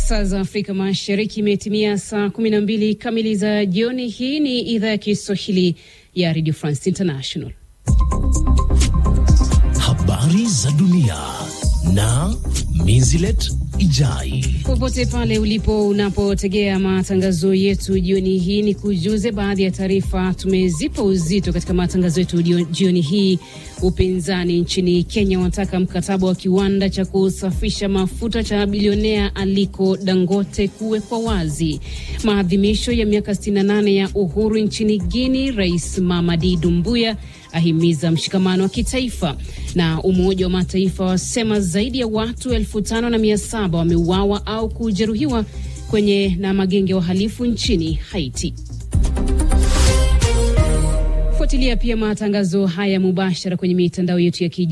Saa za Afrika Mashariki imetimia saa kumi na mbili kamili za jioni. Hii ni idhaa ya Kiswahili ya Radio France International. Habari za dunia na Minzilet Ijai. Popote pale ulipo unapotegea matangazo yetu jioni hii, ni kujuze baadhi ya taarifa tumezipa uzito katika matangazo yetu jioni hii. Upinzani nchini Kenya wanataka mkataba wa kiwanda cha kusafisha mafuta cha bilionea Aliko Dangote kuwekwa wazi. Maadhimisho ya miaka 68 ya uhuru nchini Guini, Rais Mamadi Dumbuya ahimiza mshikamano wa kitaifa. Na Umoja wa Mataifa wasema zaidi ya watu elfu tano na mia saba wameuawa au kujeruhiwa kwenye na magenge ya wahalifu nchini Haiti. Fuatilia pia matangazo haya mubashara kwenye mitandao yetu ya kijamii